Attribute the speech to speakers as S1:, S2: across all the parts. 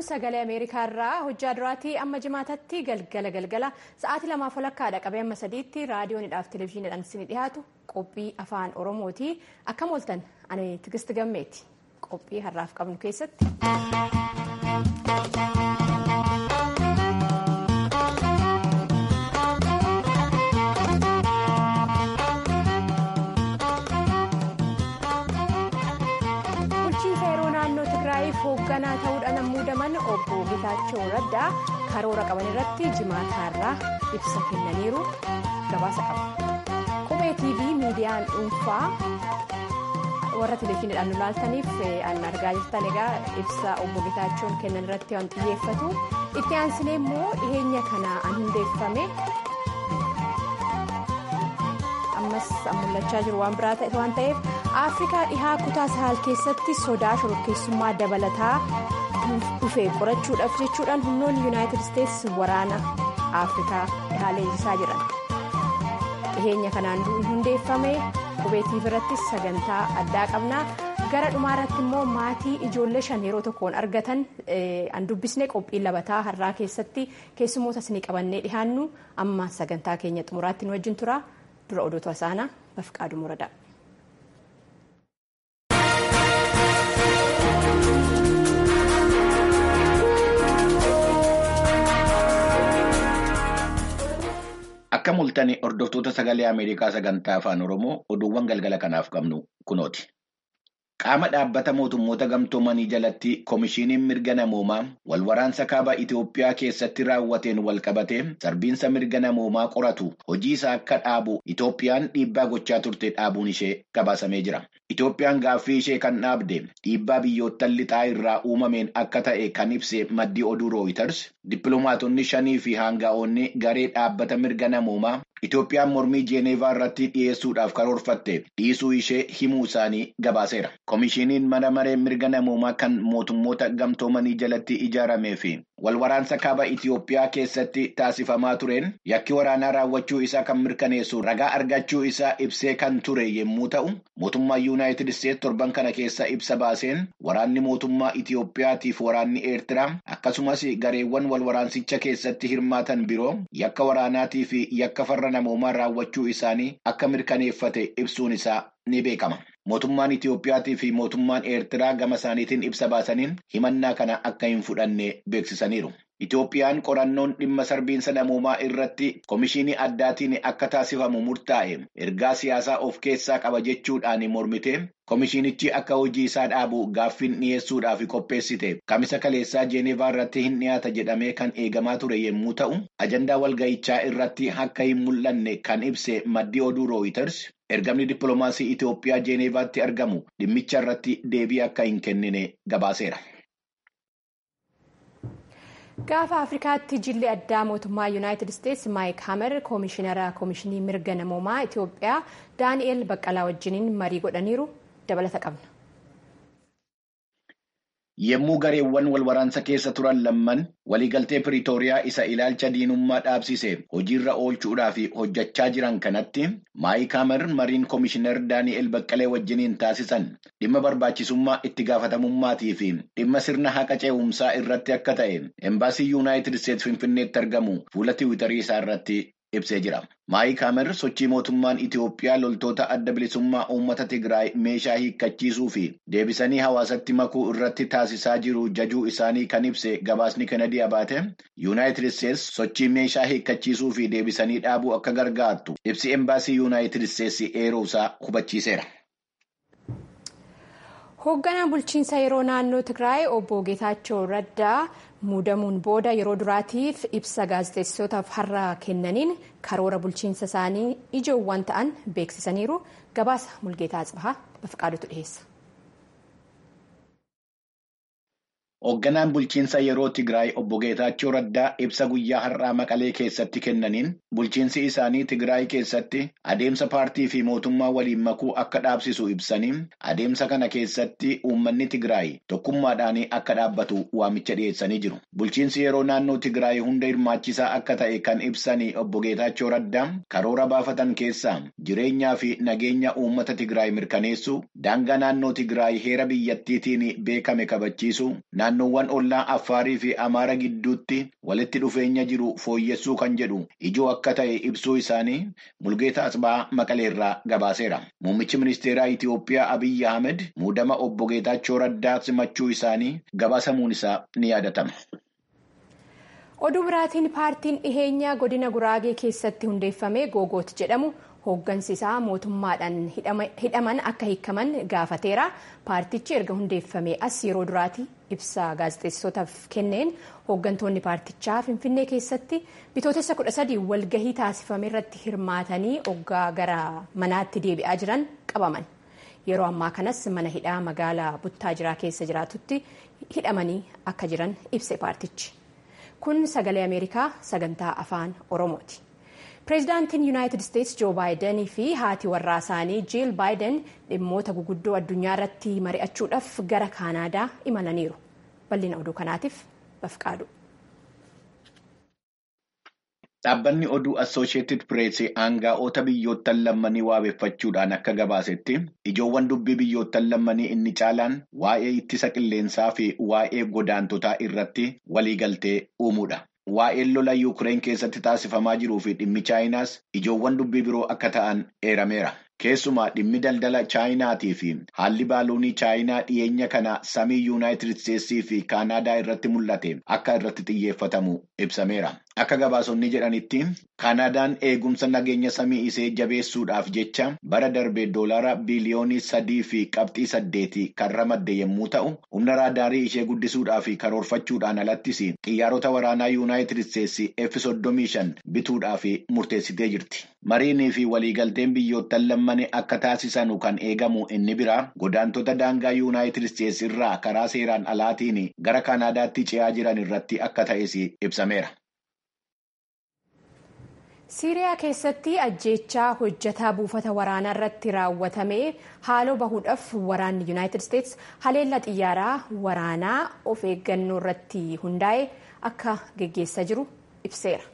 S1: sagalee ameerikaa irraa hojjaa duraatii amma jimaatatti galgala galgala sa'aatii lamaaf walakkaadha qabee amma sadiitti raadiyoonidhaaf televezyiiniidhaan isin dhiyaatu qophii afaan oromooti akkam ooltan ani tigisti gammeeti qophii har'aaf qabnu keessatti. hoogganaa ta'uudhaan muudaman obbo Getaachoo Raddaa karoora qaban irratti jimaataarraa ibsa kennaniiru gabaasa qaba. Qubee TV miidiyaan dhuunfaa warra televezyiiniidhaan nu laaltaniif an argaa jirtan egaa ibsa obbo Getaachoon kennan irratti waan xiyyeeffatu itti aansinee immoo dhiheenya kana an hundeeffame ammas mul'achaa jiru waan biraa ta'e waan ta'eef afrikaa dhihaa kutaa sahal keessatti sodaa shororkeessummaa dabalataa dhufee qorachuudhaaf jechuudhaan humnoonni yuunaayitid isteetsi waraana afrikaa dhihaa leenjisaa jiran dhiheenya kanaan hundeeffame qubee TV irratti sagantaa addaa qabna gara dhumaa irratti immoo maatii ijoollee shan yeroo tokkoon argatan an dubbisne qophii labataa har'aa keessatti keessummoota isinii qabannee dhihaannu amma sagantaa keenya xumuraatti nu wajjin tura dura odootu asaanaa bafqaaduu muradaa.
S2: Akka mul'atan hordoftoota sagalee Ameerikaa sagantaa afaan Oromoo oduuwwan galgala kanaaf qabnu kunooti. Qaama dhaabbata mootummoota gamtoomanii jalatti Komishiiniin mirga namoomaa wal waraansa kaaba Itoophiyaa keessatti raawwateen wal qabatee sarbiinsa mirga namoomaa qoratu hojii isaa akka dhaabu Itoophiyaan dhiibbaa gochaa turte dhaabuun ishee gabaasamee jira. Itoophiyaan gaaffii ishee kan dhaabde dhiibbaa biyyoottan lixaa irraa uumameen akka ta'e kan ibse maddii oduu rooyiters dippiloomaatonni shanii fi haanga'oonni garee dhaabbata mirga namoomaa Itoophiyaan mormii Jeeneevaa irratti dhiyeessuudhaaf karoorfatte dhiisuu ishee himuu isaanii gabaaseera. Komishiiniin mana maree mirga namoomaa kan mootummoota gamtoomanii jalatti ijaaramee fi wal waraansa kaaba Itoophiyaa keessatti taasifamaa tureen yakki waraanaa raawwachuu isaa kan mirkaneessu ragaa argachuu isaa ibsee kan ture yommuu ta'u, mootummaan Yuunaayitid Isteetsi torban kana keessa ibsa baaseen waraanni mootummaa Itoophiyaatiif waraanni Eertiraa akkasumas gareewwan wal waraansicha keessatti hirmaatan biroo yakka waraanaatii fi yakka farra namoomaa raawwachuu isaanii akka mirkaneeffate ibsuun isaa ni beekama. Mootummaan Itoophiyaatii fi mootummaan Eertiraa gama isaaniitiin ibsa baasaniin himannaa kana akka hin fudhanne beeksisaniiru. Itoophiyaan qorannoon dhimma sarbiinsa namoomaa irratti komishinii addaatiin akka taasifamu murtaa'e ergaa siyaasaa of keessaa qaba jechuudhaan mormite komishinichi akka hojii isaa dhaabu gaaffiin dhiyeessuudhaaf qopheessite kamisa kaleessaa jeenevaa irratti hin dhiyaata jedhamee kan eegamaa ture yommuu ta'u ajandaa walga'ichaa irratti akka hin mul'anne kan ibse maddii oduu rooyiters ergamni dippiloomaasii Itoophiyaa jeeneevaatti argamu dhimmicha irratti deebii akka hin kennine gabaaseera.
S1: Gaafa Afrikaatti jilli addaa mootummaa Yuunaayitid Isteetsi Maayik Hamer koomishinara koomishinii mirga namoomaa Itoophiyaa Daani'eel Baqqalaa wajjiniin marii godhaniiru dabalata qabna.
S2: Yommuu gareewwan wal waraansa keessa turan lamman waliigaltee Piriitooriyaa isa ilaalcha diinummaa dhaabsise hojiirra oolchuudhaaf hojjechaa jiran kanatti Maayik Hamer mariin koomishinar Daani'eel Baqqalee wajjiniin taasisan dhimma barbaachisummaa itti gaafatamummaatii fi dhimma sirna haqa ce'umsaa irratti akka ta'e embaasii Yuunaayitid Isteetsi Finfinneetti argamu fuula tiwiitarii isaa irratti ibsee jira. Maayik Hamer sochii mootummaan Itoophiyaa loltoota adda bilisummaa uummata Tigraay meeshaa hiikkachiisuu fi deebisanii hawaasatti makuu irratti taasisaa jiru jajuu isaanii kan ibse gabaasni Kennedy Abaate Yuunaayitid Isteetsi sochii meeshaa hiikkachiisuu fi deebisanii dhaabuu akka gargaartu ibsi embaasii Yuunaayitid Isteetsi eeruusaa hubachiiseera.
S1: Hoogganaan bulchiinsa yeroo naannoo Tigraay obbo Geetaachoo Raddaa muudamuun booda yeroo duraatiif ibsa gaazexeessitootaaf har'a kennaniin karoora bulchiinsa isaanii ijoowwan ta'an beeksisaniiru gabaasa mulgeetaa Atsibahaa Bafqaadutu dhiyeessa.
S2: Hoogganaan bulchiinsa yeroo Tigraay obbo Geetaachoo Raddaa ibsa guyyaa har'aa Maqalee keessatti kennaniin bulchiinsi isaanii Tigraay keessatti adeemsa paartii fi mootummaa waliin makuu akka dhaabsisu ibsanii adeemsa kana keessatti uummanni Tigraay tokkummaadhaan akka dhaabbatu waamicha dhiyeessanii jiru. Bulchiinsi yeroo naannoo Tigraay hunda hirmaachisaa akka ta'e kan ibsanii obbo Geetaachoo Raddaa karoora baafatan keessaa jireenyaa fi nageenya uummata Tigraay mirkaneessuu, daangaa naannoo Tigraay heera biyyattiitiin beekame kabachiisuu, naannoowwan ollaa Affaarii fi Amaara gidduutti walitti dhufeenya jiru fooyyessuu kan jedhu ijoo akka ta'e ibsuu isaanii Mulgeetaa Asbaa Maqaleerraa gabaaseera. Muummichi ministeeraa Itiyoophiyaa Abiyyi Ahmed muudama obbo Geetaachoo Raddaa simachuu isaanii gabaasamuun isaa ni yaadatama.
S1: Oduu biraatiin paartiin dhiheenyaa godina Guraagee keessatti hundeeffame Googoot jedhamu hooggansi isaa mootummaadhaan hidhaman akka hiikaman gaafateera. Paartichi erga hundeeffame as yeroo duraati ibsa gaazexeessootaaf kenneen hooggantoonni paartichaa Finfinnee keessatti bitootessa kudha sadii walgahii taasifame irratti hirmaatanii oggaa gara manaatti deebi'aa jiran qabaman. Yeroo ammaa kanas mana hidhaa magaalaa Buttaajiraa keessa jiraatutti hidhamanii akka jiran ibse paartichi. Kun sagalee Ameerikaa sagantaa afaan Oromooti. Pireezidaantiin Yuunaayitid Isteetsi Joo Baayidanii fi haati warraa isaanii Jiil Baayiden dhimmoota guguddoo addunyaa irratti mari'achuudhaaf gara Kaanaadaa imalaniiru. Bal'ina oduu kanaatiif bafqaadu.
S2: Dhaabbanni oduu Assooshiyetid Pireesii aangaa'ota biyyoottan lammanii waabeffachuudhaan akka gabaasetti ijoowwan dubbii biyyoottan lammanii inni caalaan waa'ee ittisa qilleensaa fi waa'ee godaantotaa irratti waliigaltee uumuudha. Waa'een lola Yuukireen keessatti taasifamaa jiruu fi dhimmi Chaayinaas ijoowwan dubbii biroo akka ta'an eerameera. Keessumaa dhimmi daldala Chaayinaatii fi haalli baaluunii Chaayinaa dhiyeenya kana samii Yuunaayitid Isteetsii fi Kaanaadaa irratti mul'ate akka irratti xiyyeeffatamu ibsameera. Akka gabaasonni jedhanitti Kaanaadaan eegumsa nageenya samii isee jabeessuudhaaf jecha bara darbe doolaara biliyoonii sadii fi qabxii saddeeti kan ramadde yommuu ta'u, humna raadaarii ishee guddisuudhaa fi karoorfachuudhaan alattis xiyyaarota waraanaa Yuunaayitid Isteetsi F-35 bituudhaaf murteessitee jirti. Mariinii fi waliigalteen biyyoottan lammanii akka taasisanu kan eegamu inni biraa godaantota daangaa Yuunaayitid Isteetsi irraa karaa seeraan alaatiin gara Kaanaadaatti ce'aa jiran irratti akka ta'es ibsameera.
S1: Siiriyaa keessatti ajjeechaa hojjetaa buufata waraanaa irratti raawwatame haaloo bahuudhaaf waraanni Yuunaayitid Isteetsi haleellaa xiyyaaraa waraanaa of eeggannoo irratti hundaa'e akka geggeessaa jiru ibseera.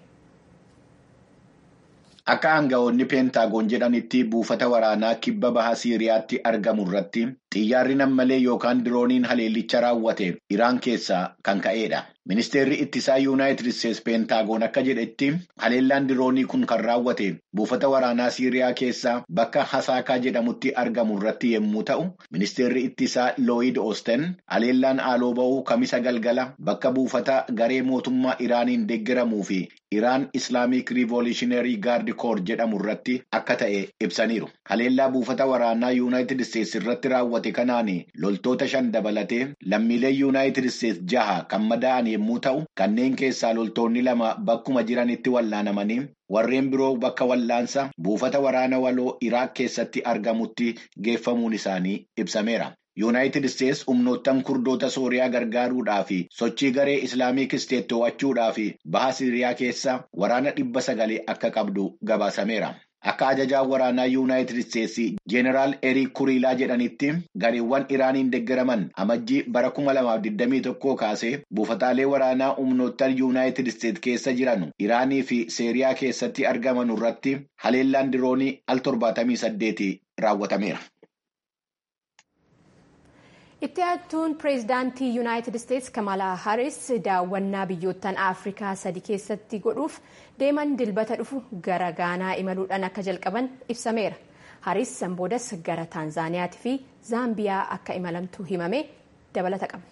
S2: Akka aanga'oonni peentaagoon jedhanitti buufata waraanaa kibba baha Siiriyaatti argamu irratti xiyyaarri nammalee yookaan dirooniin haleellicha raawwate Iraan keessaa kan ka'edha. Ministeerri ittisaa Yuunaayitid Isteetsi peentaagoon akka jedhetti haleellaan diroonii kun kan raawwate buufata waraanaa Siiriyaa keessaa bakka Hasaakaa jedhamutti argamu irratti yommuu ta'u, ministeerri ittisaa Looyid Oosten haleellaan haaloo bahuu kamisa galgala bakka buufata garee mootummaa Iraaniin deeggaramuu fi Iraan Islaamic Revolutionary Guard Corps jedhamu irratti akka ta'e ibsaniiru. Haleellaa buufata waraanaa Yuunaayitid Isteetsi irratti raawwate kanaan loltoota shan dabalatee lammiilee Yuunaayitid Isteetsi jaha kan madaa'an yommuu ta'u, kanneen keessaa loltoonni lama bakkuma jiranitti wallaanamanii warreen biroo bakka wallaansa buufata waraana waloo Iraaq keessatti argamutti geeffamuun isaanii ibsameera. Yuunaayitid Isteetsi humnoottan kurdoota Sooriyaa gargaaruudhaa fi sochii garee Islaamiik Isteet to'achuudhaa fi baha Siiriyaa keessa waraana dhibba sagalee akka qabdu gabaasameera. Akka ajajaan waraanaa Yuunaayitid Isteetsi Jeeneraal Eriik Kuriilaa jedhanitti gareewwan Iraaniin deeggaraman amajjii bara 2021 kaasee buufataalee waraanaa humnoottan Yuunaayitid Isteetsi keessa jiran Iraanii fi Siiriyaa keessatti argaman irratti haleellaan diroonii al 78 raawwatameera.
S1: Itti aantuun pireezidaantii Yuunaayitid Isteetsi Kamalaa Haris daawwannaa biyyoottan Afrikaa sadi keessatti godhuuf deeman dilbata dhufu gara Gaanaa imaluudhaan akka jalqaban ibsameera. Haris sanboodas gara Taanzaaniyaatii fi Zaambiyaa akka imalamtu himame dabalata qabna.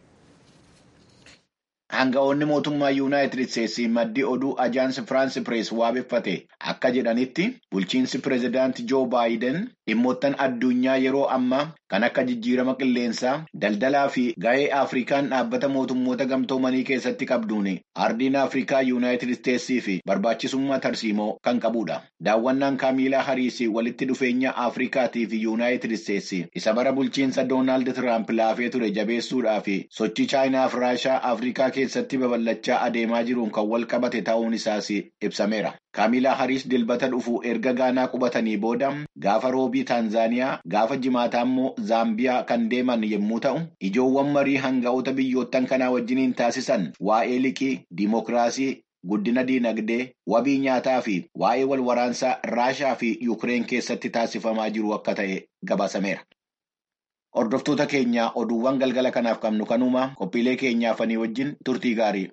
S2: Aanga'oonni mootummaa Yuunaayitid Isteetsi maddii oduu ajaansi Firaansi Pirees waabeffate akka jedhanitti bulchiinsi pireezidaantii Joo Baayiden dhimmoottan addunyaa yeroo ammaa kan akka jijjiirama qilleensaa daldalaa fi ga'ee Afrikaan dhaabbata mootummoota gamtoomanii keessatti qabduun ardiin Afrikaa Yuunaayitid Isteetsii fi barbaachisummaa tarsiimoo kan qabudha. Daawwannaan Kaamilaa Hariisii walitti dhufeenya Afrikaatii fi Yuunaayitid Isteetsi isa bara bulchiinsa Doonaald Tiraamp laafee ture jabeessuudhaa fi sochii Chaayinaa fi Raashaa Afrikaa keessatti babal'achaa adeemaa jiruun kan wal qabate ta'uun isaas ibsameera. Kaamilaa Hariis dilbata dhufu erga Gaanaa qubatanii booda gaafa roobii Taanzaaniyaa gaafa jimaataa immoo Zaambiyaa kan deeman yommuu ta'u, ijoowwan marii hanga'oota biyyoottan kanaa wajjiniin taasisan waa'ee liqii, diimokiraasii, guddina diinagdee, wabii nyaataa fi waa'ee wal waraansaa Raashaa fi Yuukireen keessatti taasifamaa jiru akka ta'e gabaasameera. Hordoftoota keenya oduuwwan galgala kanaaf qabnu kanuma qophiilee keenyaafanii wajjin turtii gaarii.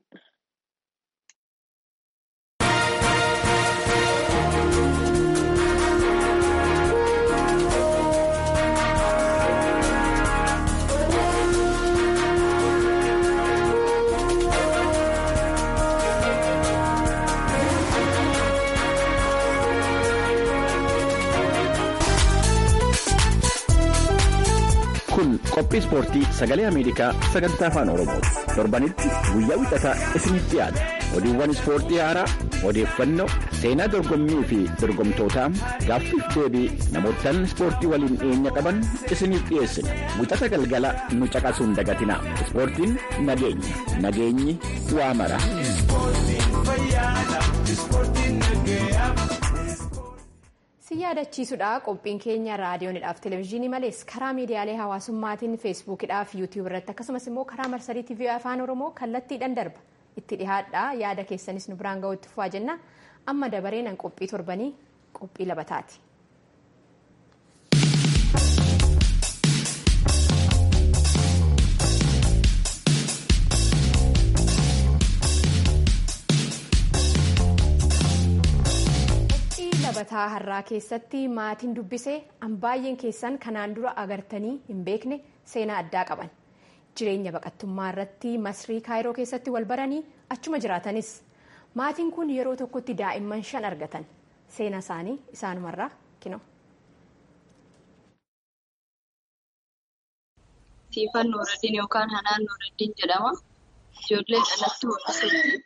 S2: Kun qophii ispoortii sagalee Ameerikaa sagantaa afaan Oromooti. Torbanitti guyyaa wixataa isinitti dhiyaata. Oduuwwan ispoortii haaraa, odeeffannoo, seenaa dorgommii fi dorgomtootaa, gaaffiif deebii namootaan ispoortii waliin dhiyeenya qaban isiniif dhiyeessina. Wixata galgala nu caqasuun dagatinaa. Ispoortiin nageenya. Nageenyi waa mara.
S1: si yaadachiisudha qophiin keenya raadiyoonidhaaf televezyiinii malees karaa miidiyaalee hawaasummaatiin feesbuukidhaaf yuutiyuub irratti akkasumas immoo karaa marsarii tiivii afaan oromoo kallattiidhaan darba itti dhihaadha yaada keessanis nu biraan ga'uutti fufaa jenna amma dabareenan qophii torbanii qophii labataati. labataa har'aa keessatti maatiin dubbisee baay'een keessan kanaan dura agartanii hin beekne seenaa addaa qaban jireenya baqattummaa irratti masrii kaayiroo keessatti wal baranii achuma jiraatanis maatiin kun yeroo tokkotti daa'imman shan argatan seenaa isaanii isaanumarraa kino.
S3: Siifan Nuuraddiin yookaan Hanaan Nuuraddiin jedhama. Ijoollee dhalattuu Hussein.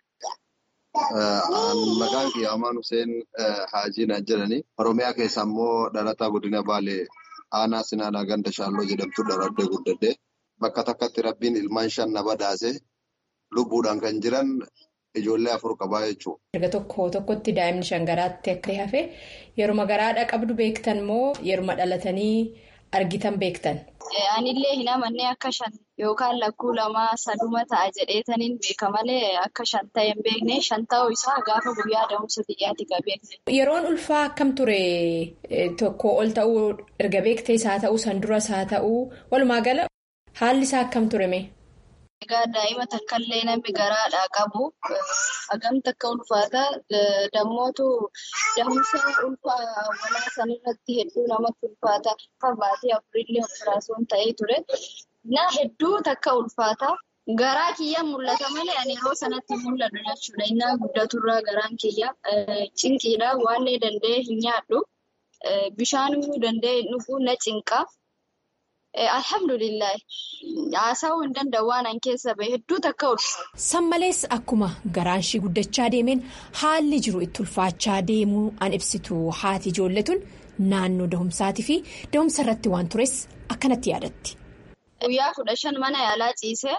S4: Maqaan kiyya Amaan Hussein Haajii naan jedhani. Oromiyaa keessa immoo dhalataa godina Baalee aanaa Sinaanaa ganda Shaalloo jedhamtu dhalattee guddadde. Bakka takkatti rabbiin ilmaan shan na badhaase lubbuudhaan kan jiran ijoollee afur qabaa jechuudha.
S1: Erga tokko tokkotti daa'imni shan garaatti akka hafe yeruma garaadha qabdu beektan moo yeruma dhalatanii argitan beektan?
S3: Anillee hin amannee akka shan yookaan lakkuu lamaa saduma ta'a jedheetaniin beeka malee akka shan ta'e hin beekne shan ta'uu isaa gaafa guyyaa da'umsa xiyyaatti qabeesse.
S1: Yeroon ulfaa akkam ture tokko ol ta'uu erga beektee isaa ta'uu san duras haa ta'uu walumaa gala haalli isaa akkam ture mee?
S3: Egaa daa'ima takkaallee namni garaadhaa qabu hagam takka ulfaata dammootu da'umsa ulfaa walaa sanarratti hedduu namatti ulfaata akka baatii afurillee operaasiyoon ta'ee ture na hedduu takka ulfaata garaa kiyya mul'ata malee ani yeroo sanatti mul'atu jechuudha innaa guddaturraa garaan kiyya cinqiidha waanlee danda'e hin nyaadhu bishaanuu danda'e dhuguu na cinqa. Alhamdulillah haasawuu hin danda'u waan an keessa bahe hedduu takka ulfaata.
S1: San malees akkuma garaan ishii guddachaa deemeen haalli jiru itti ulfaachaa deemuu an ibsitu haati ijoolletun naannoo da'umsaatii fi da'umsa irratti waan tures akkanatti yaadatti.
S3: Guyyaa kudha shan mana yaalaa ciisee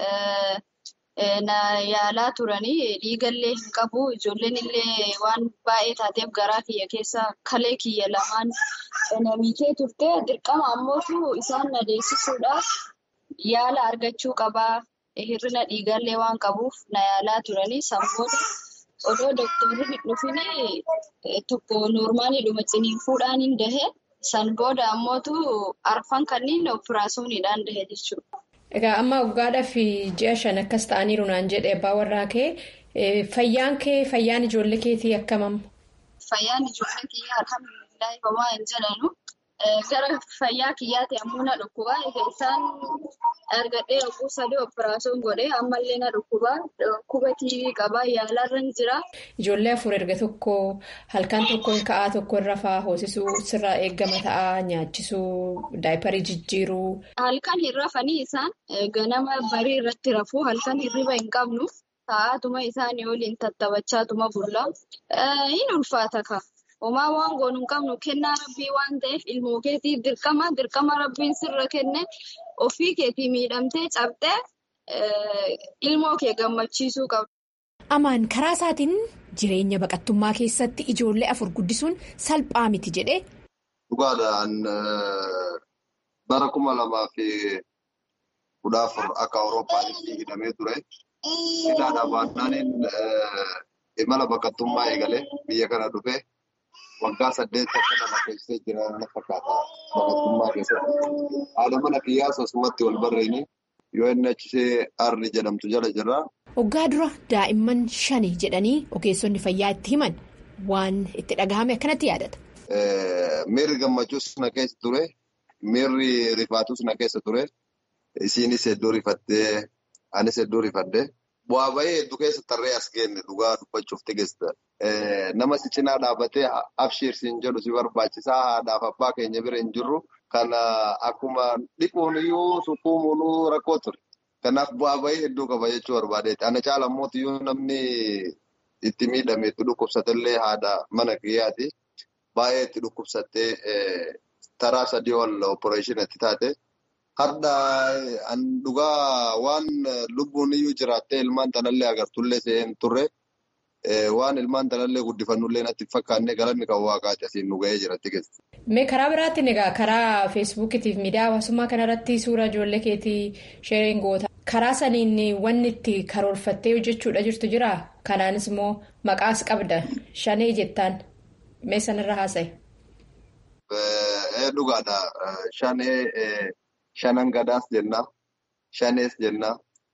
S3: na yaalaa turanii dhiigallee hin qabu ijoolleen illee waan baay'ee taateef garaa kiyya keessa kalee kiyya lamaan namiikee turte dirqama ammootu isaan na deessisuudhaaf yaala argachuu qabaa hir'ina dhiigallee waan qabuuf na yaalaa turanii sammuudha odoo dooktorri hin dhufin tokko noormaaliidhuma ciniinfuudhaan hin dahe san booda ammootu arfan kanneen operaasiyooniidhaan dahe jechuudha.
S1: Egaa amma waggaadhaa fi ji'a shan akkas ta'aniiru naan jedhe abbaa warraa kee fayyaan kee fayyaan ijoollee keetii akkamam?
S3: Fayyaan ijoollee kiyyaa alhamdulillahi homaa hin jedhanu gara fayyaa kiyyaatti ammoo na dhukkubaa egaa isaan argadhee yogguu sadii operaasiyoon godhee ammallee na dhukkubaa dhukkuba tiivii qabaa yaalarra hin jira.
S1: Ijoollee afur erga tokko halkan tokko hin ka'aa tokko irra fa'aa hoosisuu sirraa eeggama ta'aa nyaachisuu daayiparii jijjiiruu.
S3: Halkan hin rafanii isaan ganama barii irratti rafuu halkan hirriba hin qabnu ta'aatuma isaanii waliin tattabachaatuma bulla hin ulfaata ka. Homaa waan goonu hin qabnu kennaa rabbii waan ta'eef ilmoo keetii dirqama dirqama rabbiin sirra kenne ofii keetii miidhamtee cabxee ilmoo kee gammachiisuu qabdu.
S1: Amaan karaa isaatiin jireenya baqattummaa keessatti ijoollee afur guddisuun salphaa miti jedhee.
S4: Dhugaadhaan bara kuma lamaa fi kudha afur akka Awuroopaatti hidhamee ture. Hidhaadhaa baannaan imala baqattummaa eegalee biyya kana dhufee waggaa saddeet akka nama keessee jira na fakkaata baqattummaa keessatti. Haadha mana kiyyaas asumatti wal barreeni UNHCR jedhamtu jala jirra.
S1: Waggaa dura daa'imman shani jedhanii ogeessonni fayyaa itti himan waan itti dhagahame akkanatti yaadata.
S4: Miirri gammachuus na keessa ture. Miirri rifaatus na keessa ture. Isiinis hedduu rifattee anis hedduu rifadde. Bu'aa bahee hedduu keessa tarree as geenne dhugaa dubbachuuf tigeessa. Nama si cinaa dhaabbatee abshiirsiin jedhu si barbaachisaa haadhaaf abbaa keenya bira hin jirru. Kana akkuma dhiquun iyyuu sukkuumuun rakkoo ture. Kanaaf bu'aa bahee hedduu qaba jechuu barbaadeeti. Ana caala immoo iyyuu namni itti miidhame itti dhukkubsatellee haadha mana kiyyaati. Baay'ee itti dhukkubsattee taraa sadii ol opereeshinii itti taate. Har'a dhugaa waan lubbuun iyyuu jiraattee ilmaan tanallee agartullee se'een turre. Waan ilmaan tanallee guddifannullee natti fakkaannee galanni kan waaqaati asiin nu ga'ee jiratti keessa.
S1: Mee karaa biraatiin egaa karaa feesbuukitiif miidiyaa hawaasummaa kanarratti suura ijoollee keetii sheeriin goota. Karaa saniin wanni itti karoorfattee hojjechuudha jirtu jira. Kanaanis immoo maqaas qabda. Shanee jettaan mee sanarra haasa'e.
S4: Dhugaadha. Shanee shanan gadaas jenna. Shanees jenna.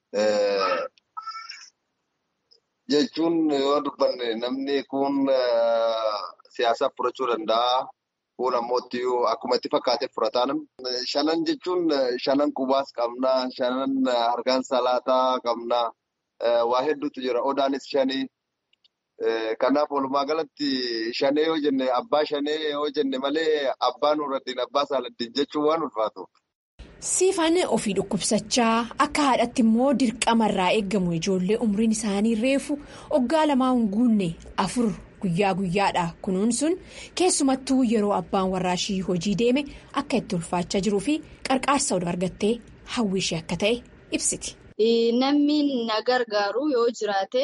S4: Jechuun yoo dubbanne namni kun siyaasaaf fudhachuu danda'a. Kun ammoo akkuma itti fakkaatee fudhataa namni. Shanan jechuun shanan qubaas qabna. Shanan harkaan salaataa qabna. Waa hedduutu jira. Odaanis shanii. Kanaaf walumaa galatti shanee yoo jenne abbaa shanee yoo jenne malee abbaa nuurraddiin abbaa saaladdiin jechuun waan ulfaatu.
S1: Siifaan ofii dhukkubsachaa akka haadhatti immoo dirqamarraa eegamu ijoollee umriin isaanii reefu waggaa lamaa hin guunne afur guyyaa guyyaadha kunuunsuun keessumattuu yeroo abbaan warraashii hojii deeme akka itti ulfaachaa jiruu fi qarqaarsa oduu argattee hawwii ishee akka ta'e ibsiti.
S3: Namni na gargaaru yoo jiraate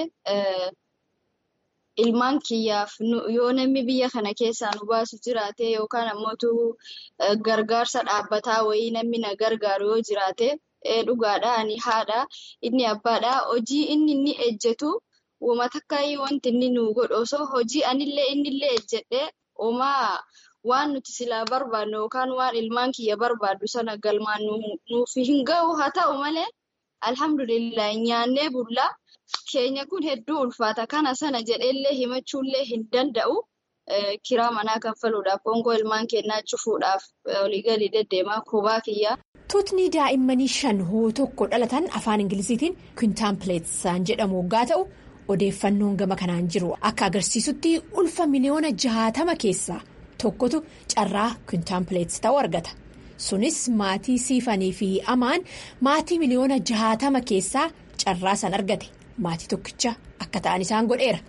S3: ilmaan kiyyaaf yoo namni biyya kana keessaa nu baasu jiraate yookaan ammoo gargaarsa dhaabbataa wayii namni na gargaaru yoo jiraate dhugaadha ani haadha inni abbaadha hojii inni inni ejjetu uuma takka wanti inni nu godhu osoo hojii anillee innillee ejjedhee uumaa waan nuti silaa barbaadnu yookaan waan ilmaan kiyya barbaaddu sana galmaan nuuf hin ga'u haa ta'u malee alhamdulillah nyaannee bullaa. Keenya kun hedduu ulfaata. Kana sana jedheellee himachuullee hin danda'u. Kiraa manaa kanfaluudhaaf, hoongoo ilmaan kennaa cufuudhaaf olii gadi deddeemaa kubaa kiyyaa.
S1: Tuutni daa'immanii shan hoo tokko dhalatan afaan Ingiliziitiin kwintaampileetsaan jedhamu waggaa ta'u odeeffannoon gama kanaan jiru akka agarsiisutti ulfa miliyoona jahatama keessaa tokkotu carraa kwintaampileets ta'uu argata. Sunis maatii siifanii fi amaan maatii miliyoona jahatama keessaa carraa san argate. Maatii tokkicha akka ta'an isaan godheera.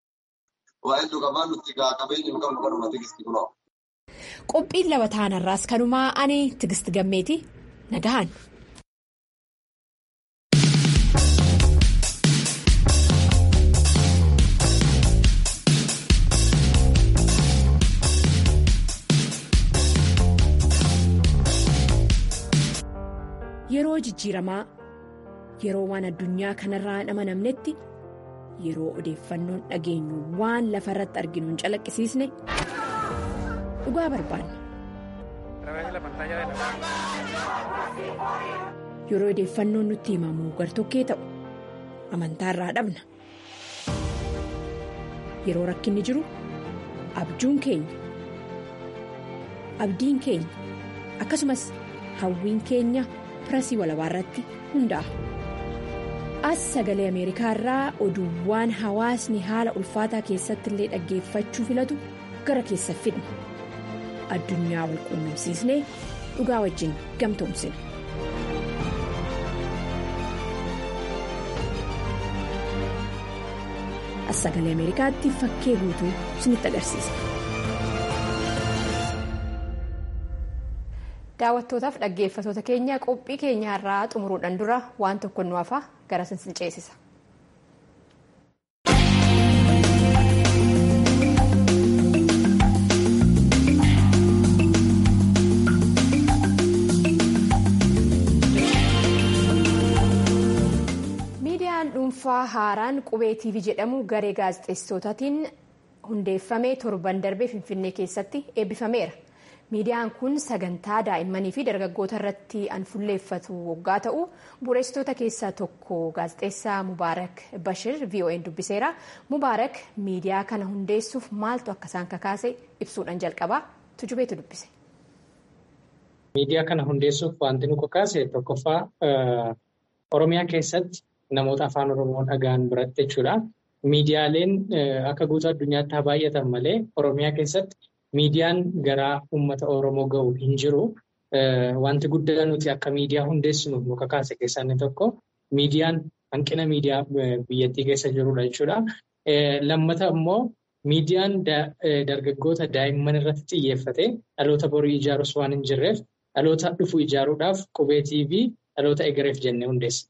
S1: Qophiin lama ta'anarraas kanumaa ani tigisti gammeeti nagahan. Yeroo jijjiiramaa. Yeroo waan addunyaa kanarraa hin amanamnetti yeroo odeeffannoon dhageenyu waan lafa irratti arginu hin calaqqisiisne dhugaa barbaanna. Yeroo odeeffannoon nutti himamu gartokkee ta'u amantaarraa dhabna. Yeroo rakkinni jiru abjuun keenya abdiin keenya akkasumas hawwiin keenya pirasii walabaa irratti hundaa'a. as sagalee ameerikaa irraa oduuwwan hawaasni haala ulfaataa keessatti illee dhaggeeffachuu filatu gara keessa fidna addunyaa wal quunnamsiisnee dhugaa wajjin gamtoomsina. as sagalee ameerikaatti fakkee guutuu isinitti agarsiisa. daawwattootaaf dhaggeeffatoota keenya qophii keenyaarraa xumuruudhaan dura waan tokko nu hafa gara sin ceesisa. miidiyaan dhuunfaa haaraan qubee tv jedhamu garee gaazexeessitootatiin hundeeffamee torban darbee finfinnee keessatti eebbifameera. miidiyaan kun sagantaa daa'immanii fi dargaggoota irratti an fuulleeffatu waggaa ta'u bu'uureessitoota keessaa tokko gaazexeessaa mubaarak bashir vo'n dubbiseera mubaarak miidiyaa kana hundeessuuf maaltu akka isaan kakaase ibsuudhaan jalqabaa tujubeetu dubbise.
S5: miidiyaa kana hundeessuuf wanti nu kakaase tokkoffaa oromiyaa keessatti namoota afaan oromoo dhaga'an biratti jechuudha. miidiyaaleen akka guutuu addunyaatti haa baay'atan malee oromiyaa keessatti. Miidiyaan garaa uummata Oromoo gahu hin jiru. Wanti guddaa nuti akka miidiyaa hundeessinuuf nu kakaase keessaa inni tokko miidiyaan hanqina miidiyaa biyyattii keessa jirudha jechuudha. Lammata immoo miidiyaan dargaggoota daa'imman irratti xiyyeeffate dhaloota borii ijaarus waan hin jirreef dhaloota dhufu ijaaruudhaaf qubeetii fi dhaloota egereef jennee hundeessa.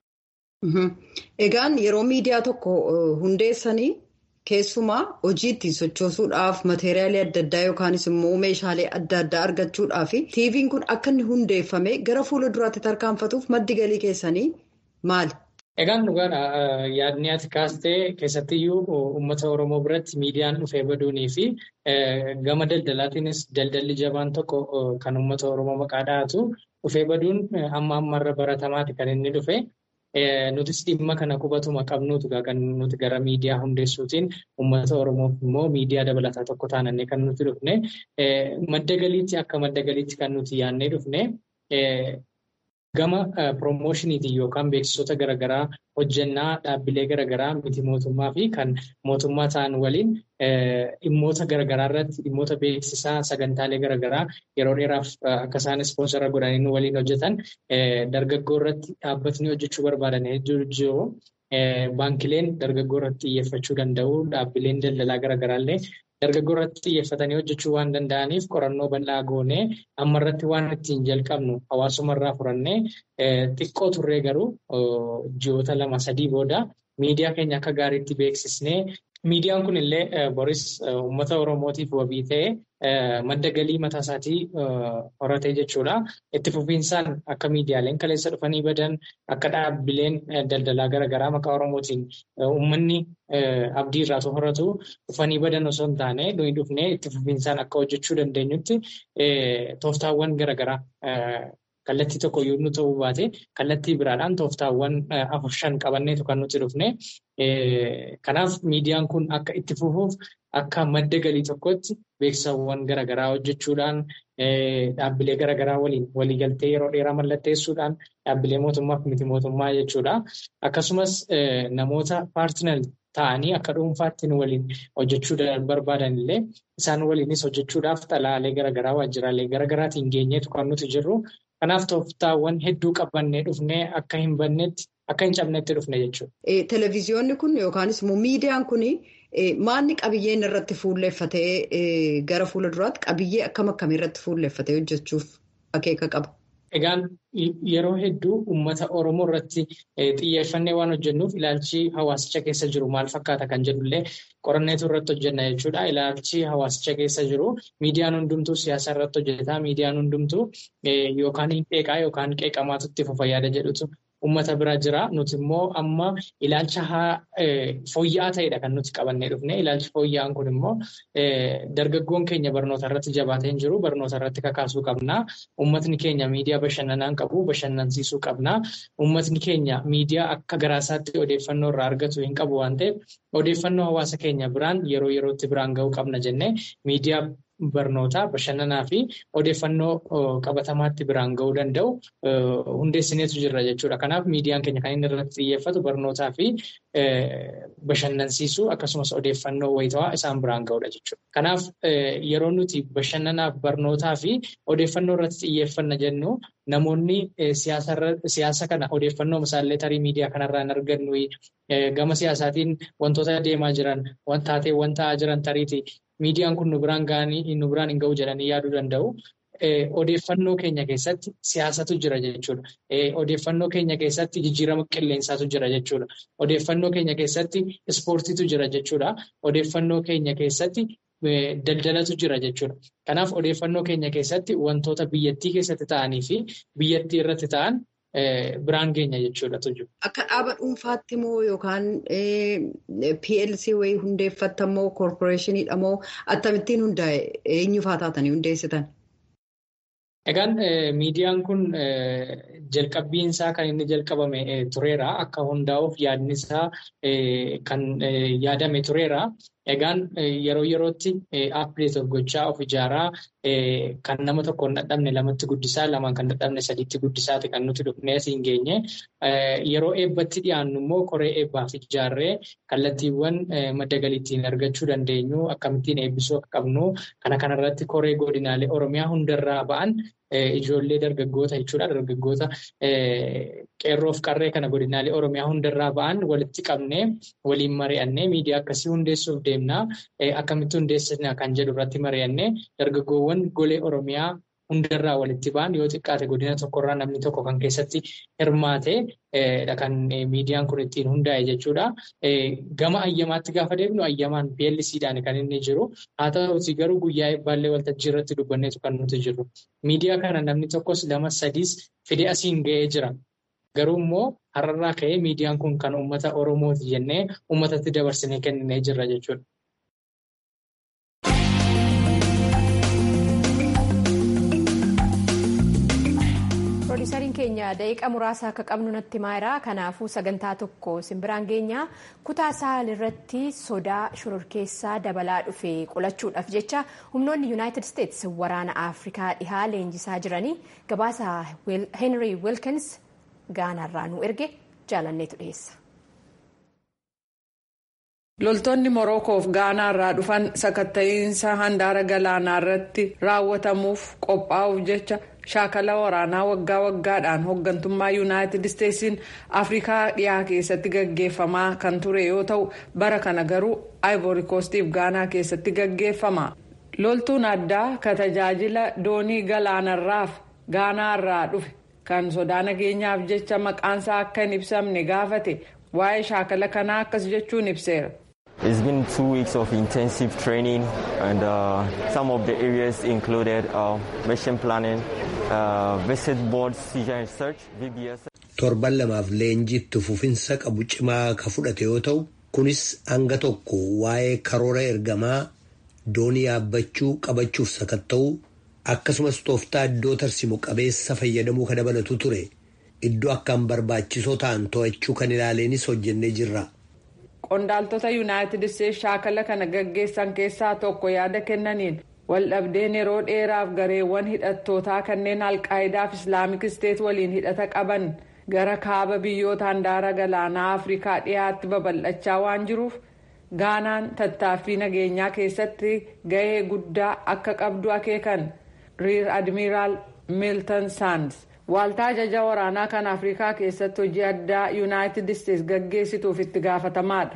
S6: Egaan yeroo miidiyaa tokko hundeessanii. Keessumaa hojii ittiin sochoosuudhaaf mateeriyaalii adda addaa yookaanis immoo meeshaalee adda addaa argachuudhaaf tiiviin kun akka inni hundeeffame gara fuula duraatti tarkaanfatuuf maddi galii keessanii maali?
S5: Egaan dhugaadha. Yaadni ati kaastee keessattiyyuu uummata Oromoo biratti miidiyaan dhufee baduunii fi gama daldalaatiinis daldalli jabaan tokko kan uummata Oromoo maqaa dhahatu dhufee baduun amma ammarra baratamaati kan inni dhufe. Nutis dhimma kana qubatuma qabnuutu kan nuti gara miidiyaa hundeessuutiin uummata Oromoof immoo miidiyaa dabalataa tokko taanannee kan nuti dhufne madda galiitti akka madda galiitti kan nuti yaannee dhufne gama piroomoshiniitiin yookaan beeksisoota garaagaraa hojjannaa dhaabbilee garaagaraa miti mootummaa fi kan mootummaa ta'an waliin dhimmoota garaagaraa irratti dhimmoota beeksisaa sagantaalee garaagaraa yeroo dheeraaf akka isaan ispoonsara godhanii nu waliin hojjetan dargaggoo irratti dhaabbatni hojjechuu barbaadan hedduu jiru. Baankileen dargaggoo irratti xiyyeeffachuu danda'u dhaabbileen daldalaa garaagaraallee dargaggoo irratti xiyyeeffatanii hojjechuu waan danda'aniif qorannoo bal'aa goonee amma irratti waan ittiin jalqabnu hawaasuma irraa furannee xiqqoo turree garuu ji'oota lama sadii booda miidiyaa keenya akka gaariitti beeksisnee miidiyaan kun illee boris uummata oromootiif wabii ta'ee madda galii mataa isaatii horatee jechuudha. Itti fufiinsaan akka miidiyaaleen kaleessa dhufanii badan akka dhaabbileen daldalaa garaagaraa maqaa oromootiin uummanni abdii irraa horatu dhufanii badan osoo hin taane nuyi dhufnee itti fufiinsaan akka hojjechuu dandeenyutti tooftaawwan garaagaraa kallattii tokko yoo nu ta'uu baate kallattii biraadhaan tooftaawwan afur shan qabanneetu kan nuti dhufne. Kanaaf miidiyaan kun akka itti fufuuf akka madda galii tokkotti beeksisawwan garaagaraa hojjechuudhaan dhaabbilee garaagaraa waliin waliigaltee yeroo dheeraa mallatteessuudhaan dhaabbilee mootummaa fi miti mootummaa jechuudha. Akkasumas namoota paartinaal ta'anii akka dhuunfaatti nu waliin hojjechuu barbaadan illee isaan waliinis hojjechuudhaaf xalaalee garaagaraa waajjiraalee garaagaraatiin geenyeetu kan nuti jirru. Kanaaf tooftaawwan hedduu qabannee dhufnee akka hin bannetti akka hin cabnetti dhufne jechuudha.
S6: Televiziyoonni kun yookaanis immoo miidiyaan kun maalni qabiyyeen irratti fuulleeffatee gara fuula duraatti qabiyyee akkam akkamii irratti fuulleeffatee hojjechuuf akeeka qaba?
S5: Egaan yeroo hedduu uummata Oromoo irratti xiyyeeffannee waan hojjennuuf ilaalchi hawaasicha keessa jiru maal fakkaata kan jedhullee qoranneetu irratti hojjenna jechuudha. Ilaalchi hawaasicha keessa jiru miidiyaan hundumtuu siyaasa irratti hojjeta. Miidiyaan hundumtuu yookaan hin qeeqaa yookaan qeeqamaatu itti fufa yaada jedhutu uummata bira jira. Nuti immoo amma ilaalcha fooyya'aa ta'edha kan nuti qabannee dhufne. Ilaalchi fooyya'aan kun immoo dargaggoon keenya barnoota irratti jabaatee hin jiru. Barnoota irratti kakaasuu qabna. Uummatni keenya miidiyaa bashannanaa qabu. Bashannansiisuu qabna. Uummatni keenya miidiyaa akka garaasaatti odeeffannoo irraa argatu hin qabu waan ta'eef odeeffannoo hawaasa keenya biraan yeroo yerootti biraan ga'uu qabna jennee miidiyaa barnootaa bashannanaa fi odeeffannoo qabatamaatti biraan ga'uu danda'u hundeessineetu jirra jechuudha. Kanaaf miidiyaan keenya kan inni irratti xiyyeeffatu barnootaa fi bashannansiisuu akkasumas odeeffannoo wayitawaa isaan biraan ga'uudha jechuudha. Kanaaf yeroo nuti bashannanaaf barnootaa fi odeeffannoo irratti xiyyeeffanna jennu namoonni siyaasa kana odeeffannoo misaallee tarii miidiyaa kanarraa hin argannu gama siyaasaatiin wantoota deemaa jiran taateewwan ta'aa jiran tariiti miidiyaan kun nu biraan ga'anii nu biraan hin ga'u jedhanii yaaduu danda'u. Odeeffannoo keenya keessatti siyaasatu jira jechuudha. Odeeffannoo keenya keessatti jijjiirama qilleensaatu jira jechuudha. Odeeffannoo keenya keessatti ispoortiitu jira jechuudha. Odeeffannoo keenya keessatti daldalatu jira jechuudha. Kanaaf odeeffannoo keenya keessatti wantoota biyyattii keessatti ta'anii fi biyyattii irratti ta'an biraan geenya jechuudha tuju.
S6: Akka dhaaba dhuunfaatti moo yookaan PLC wayii hundeeffatta moo koorporeeshiniidha moo akkamittiin hundaa'e eenyufaa taatanii hundeessitan?
S5: Egaan miidiyaan kun jalqabbiin isaa kan inni jalqabame tureera. Akka hundaa'uuf yaadni isaa kan yaadame tureera. Egaan yeroo yerootti appideet gochaa of ijaaraa kan nama tokko hin dadhabne lamatti guddisaa lamaan kan dadhabne sadiitti guddisaati kan nuti dhufnee asiin geenye. Yeroo eebbatti dhiyaannu immoo koree eebbaaf ijaarree kallattiiwwan madda galii ittiin argachuu dandeenyu akkamittiin eebbisuu akka qabnu kana kanarratti koree godinaalee Oromiyaa hundarraa ba'an ijoollee dargaggoota jechuudha. Dargaggoota qeerroof qarree kana godinaalee Oromiyaa hundarraa ba'an walitti qabnee waliin mari'annee miidiyaa akkasii hundeessuuf deemnaa akkamitti hundeessina kan jedhu irratti mari'annee dargaggoowwan golee Oromiyaa hundarraa walitti ba'an yoo xiqqaate godina tokkorraa namni tokko kan keessatti hirmaate kan miidiyaan kun ittiin hundaa'e jechuudha. Gama ayyamaatti gaafa deemnu ayyamaan PLCdhaan kan inni jiru. Haa ta'uuti garuu guyyaa eebbaallee waltajjii irratti dubbanneetu kan nuti jiru. Miidiyaa kana namni tokkos lama sadiis fide asiin ga'ee jira. Garuu immoo har'arraa ka'ee miidiyaan kun kan uummata Oromooti jennee uummatatti dabarsinee kenninee jirra jechuudha.
S1: Piroodyusariin keenya daqiiqa muraasa akka qabnu natti himeera. Kanaafuu sagantaa tokko simbiraan keenya kutaa sahal irratti sodaa shororkeessaa dabalaa dhufe qolachuudhaaf jecha humnoonni yuunaayitid isteetsi waraana afrikaa dhihaa leenjisaa jiranii gabaasa heenrii wilkins gaanaarraa nu erge jaalanneetu dhiyeessa.
S7: loltoonni morokoof gaanaarraa dhufan sakatta'iinsa handaara galaanaa irratti raawwatamuuf qophaa'uuf jecha shaakala waraanaa waggaa waggaadhaan hooggantummaa yuunaayitid isteetsiin afrikaa dhiyaa keessatti gaggeeffamaa kan ture yoo ta'u bara kana garuu aayivoori koostiif gaanaa keessatti gaggeeffama loltuun addaa ka tajaajila doonii galaanarraaf gaanaarraa dhufe kan sodaa nageenyaaf jecha maqaansaa akka hin ibsamne gaafate waa'ee shaakala kanaa akkas jechuun ibseera.
S8: It's been two weeks of intensive training and uh, some of the areas included uh, mission planning, uh, visit board seizure and search, VBS.
S9: Torban lamaaf leenjiitti fufinsa qabu cimaa ka fudhate yoo ta'u kunis hanga tokko waa'ee karoora ergamaa doonii yaabbachuu qabachuuf sakatta'uu akkasumas tooftaa iddoo tarsimu qabeessa fayyadamuu ka dabalatu ture iddoo akkaan barbaachisoo ta'an to'achuu kan ilaaleenis hojjennee jirra.
S7: qondaaltota yuunaayitid isteetsi shaakala kana gaggeessan keessaa tokko yaada kennaniin waldhabdeen yeroo dheeraaf gareewwan hidhattootaa kanneen alqaayidaaf islaamik isteet waliin hidhata qaban gara kaaba biyyoota handaara galaanaa afrikaa dhiyaatti babal'achaa waan jiruuf gaanaan tattaaffii nageenyaa keessatti gahee guddaa akka qabdu akeekan riir admiraal miiltan saans waaltaa ajaja waraanaa kan afrikaa keessatti hojii addaa yuunaayitid isteetsi gaggeessituuf itti gaafatamaadha.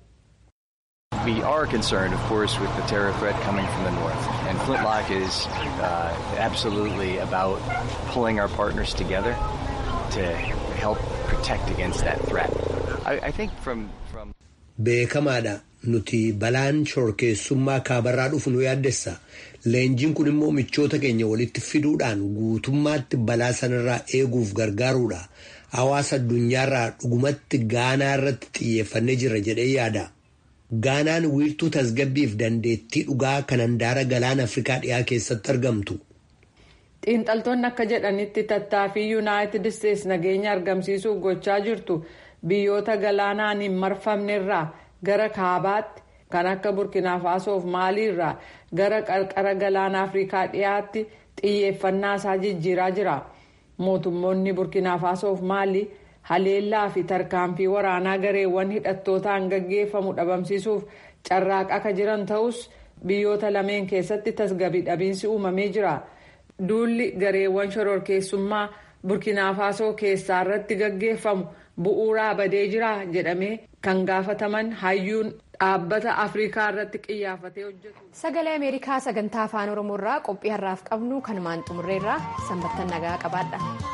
S10: We are concerned, of course, with the terror threat coming from the north. And Flintlock is uh, absolutely about pulling our partners together to help protect against that threat. I, I think from, from
S9: Beekamaadha nuti balaan shororkeessummaa kaabarraa dhufu nu yaaddessa. Leenjiin kun immoo michoota keenya walitti fiduudhaan guutummaatti balaa sanarraa eeguuf gargaaruudha. Hawaasa addunyaarraa dhugumatti gaanaa irratti xiyyeeffannee jirra jedhee yaada. Gaanaan wiirtuu tasgabbiif dandeettii dhugaa kan handaara galaana Afrikaa dhiyaa keessatti argamtu.
S7: Xiinxaltoonni akka jedhanitti tattaaffii yuunaayitid isteetsi nageenya argamsiisuuf gochaa jirtu biyyoota galaanaan hin marfamnerraa gara kaabaatti kan akka burkina faasoof maaliirraa gara qarqara galaana afrikaa dhiyaatti xiyyeeffannaa isaa jijjiiraa jira mootummoonni burkina faasoof maalii haleellaa fi tarkaanfii waraanaa gareewwan hidhattootaan gaggeeffamu dhabamsiisuuf carraaqaa akka jiran ta'us biyyoota lameen keessatti tasgabbii dhabiinsi uumamee jira duulli gareewwan shororkeessummaa burkina faasoo keessaa irratti gaggeeffamu bu'uuraa badee jira jedhamee kan gaafataman hayyuun dhaabbata afrikaa irratti qiyyaafatee hojjetu.
S1: sagalee ameerikaa sagantaa afaan oromoo irraa qophii har'aaf qabnu kanumaan xumurreerraa sanbattan nagaa qabaadha.